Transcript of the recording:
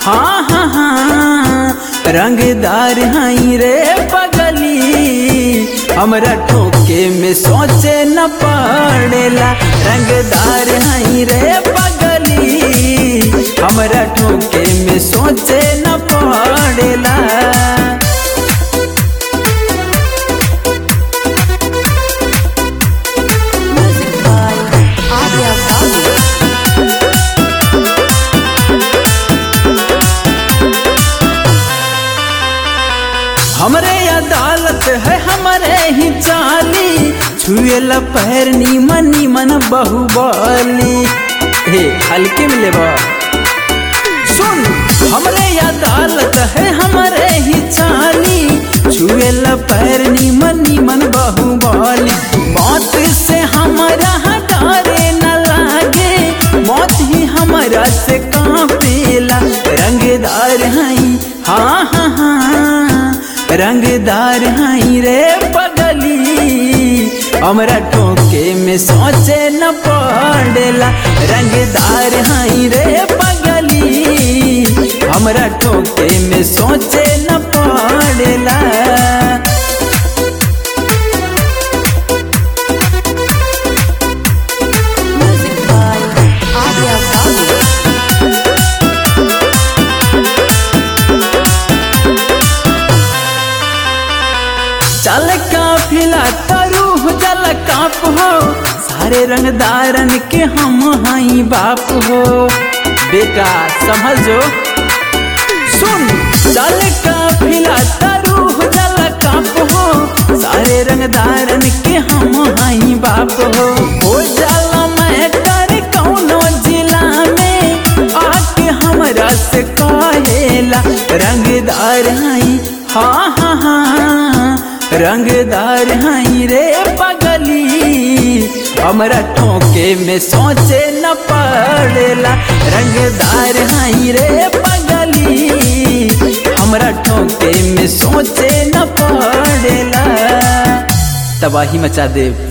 हाँ हाँ हाँ रंगदार हई रे पगली हमरा ठोके में सोचे न पड़ेला रंगदार हई रे पगली हमरा ठोके में सोचे न पड़ेला Music by Arya Babu. हमरे अदालत है हमरे ही चाली छुएला पैर नीमन नीमन बहुबली हे हल्के में लेबा सुन हमरे अदालत है हमरे ही चाली छुएला पैर नीमन नीमन बहुबली मौत से हमारा डरे न लागे मौत ही हमारा से कांपेला रंगदार हई हाँ हाँ हाँ रंगदार हई रे पगली हमरा टोके में सोचे न पड़ेला रंगदार हई रे पगली हमरा टोके में सोचे न पड़ेला Music by Arya Babu. चल काफिला तरूह जल काप हो सारे रंगदारन के हम हई बाप हो बेटा समझो सुन चल काफिला तरूह जल काप हो सारे रंगदारन के हम हई बाप हो हो जाला मैं कर कौनो जिला में आके हमरा से कहेला रंगदार हई हाँ हाँ हाँ रंगदार हई रे पगली हमरा ठोके में सोचे न पड़ेला रंगदार हई रे पगली हमरा ठोके में सोचे न पड़ेला तबाही मचा देव